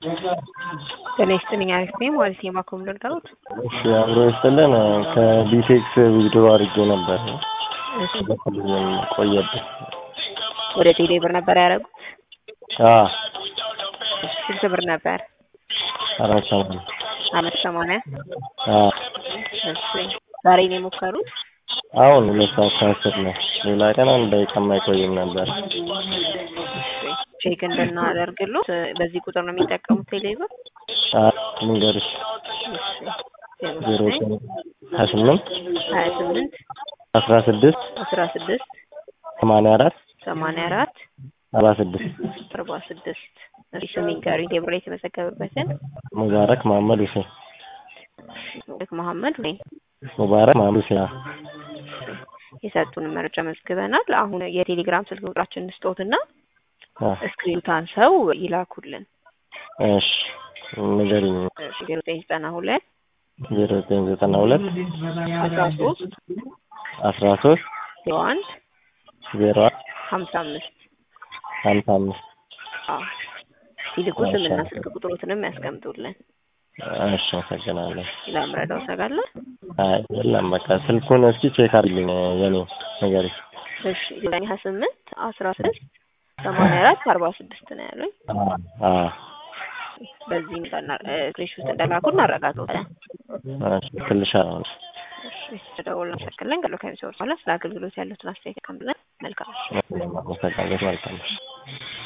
ጤና ይስጥልኝ አሪፍ ነኝ ማለት ነው የማኮም ልርዳዎት እሺ አብሮ ይስጥልን ከቢቴክስ ዊዝድሮ አድርጌ ነበር እሺ ቆየብኝ ወደ ቴሌ ብር ነበር ያደረጉት አዎ እሺ ስንት ብር ነበር አራት ሰማንያ አመት ሰማንያ አዎ እሺ ዛሬ ነው የሞከሩት አሁን ሁለት ሰዓት ከአስር ነው ሌላ ቀን አንድ ደቂቃም አይቆይም ነበር እሺ ቼክ እንድናደርግሎት በዚህ ቁጥር ነው የሚጠቀሙት ቴሌ ብር አዎ ልንገርሽ ዜሮ ሀያ ስምንት ሀያ ስምንት አስራ ስድስት አስራ ስድስት ሰማንያ አራት ሰማንያ አራት አርባ ስድስት አርባ ስድስት እሺ ስሚኝ ጋሪ ቴብር የተመዘገበበትን ሙባረክ መሀመድ ሁሴን ሼክ መሐመድ ወይ ሙባረክ መሀመድ ሁሴን አዎ የሰጡን መረጃ መዝግበናል። አሁን የቴሌግራም ስልክ ቁጥራችን እንስጦትና አዎ ስክሪንታን ሰው ይላኩልን። እሺ ንገሪኝ ዜሮ ዘጠኝ ዘጠና ሁለት ዜሮ ዘጠኝ ዘጠና ሁለት አስራ ሶስት አስራ ሶስት ዜሮ አንድ ዜሮ ሀምሳ አምስት ሀምሳ አምስት አዎ ሲልኩ ስምና ስልክ ቁጥሮትንም ያስቀምጡልን። እሺ አመሰግናለሁ ለምረዳው ሰጋለ አይ የለም በቃ ስልኩን እስኪ ቼክ አድርግልኝ የኔ ንገሪኝ እሺ ዘጠኝ ሀያ ስምንት አስራ ስድስት ሰማንያ አራት አርባ ስድስት ነው ያሉኝ። አዎ በዚህ ስክሪንሾት እንደላኩ እናረጋግጣለን። እሺ እልክልሻለሁ እሺ ተደውል እናመሰግናለን። ቀጥሎ ከሚሰሩ በኋላ ስለ አገልግሎት ያሉትን አስተያየት ቀምብለን መልካም አመሰግናለሁ መልካም